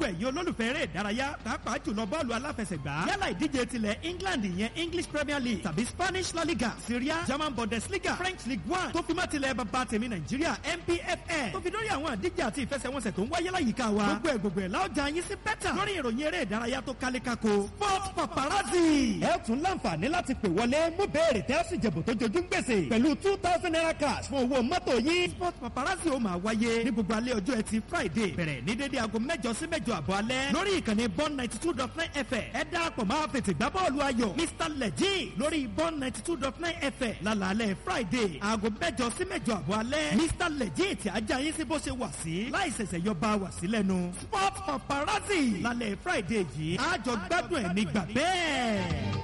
ẹ̀yin olólùfẹ́ eré ìdárayá pàápàá jùlọ bọ́ọ̀lù aláfẹsẹ̀gbá yálà ìdíje tilẹ̀ England ìyẹn English Premier League tàbí Spanish La Liga Syria German Bundesliga French League One tó fi má tilẹ̀ bàbá tèmi Nàìjíríà NPFL tó fi dórí àwọn àdíje àti ìfẹsẹ̀wọnsẹ̀ tó ń wáyé láyìíká wa gbogbo ẹ̀ gbogbo ẹ̀ láọjà yín sí bẹ́tà lórí ìròyìn eré ìdárayá tó kálé kako Sport Paparazzi. ẹ tún láǹfààní láti pè wọlé mú béèrè tẹ́ ó sì jẹ̀bù tó jojú ń gbèsè pẹ̀lú two thousand naira cash fún owó mọ́tò yín. Sport Paparazzi ó máa wáyé ní gbogbo alẹ́ ọjọ́ ẹtì Friday bẹ̀rẹ̀ ní dédé aago mẹ́jọ sí mẹ́jọ àbọ̀ alẹ́ lórí ìkànnì bọ́n ninety two dot nine FM ẹ dáàpọ̀ máa fètè gbá bọ́ọ̀lù ayọ̀ Mr Leji lórí bọ́n ninety two dot nine FM lálàálẹ̀ Friday aago mẹ́jọ sí mẹ́jọ àbọ̀ alẹ́ Mr Leji tí ajá yín sí bó ṣe wà sí láì ṣẹ̀ṣẹ̀ yọ bá wà sí lẹ́nu Sport Paparazzi lálẹ́ Friday yìí àjọ gbádùn ẹ̀ nígbà bẹ́ẹ̀.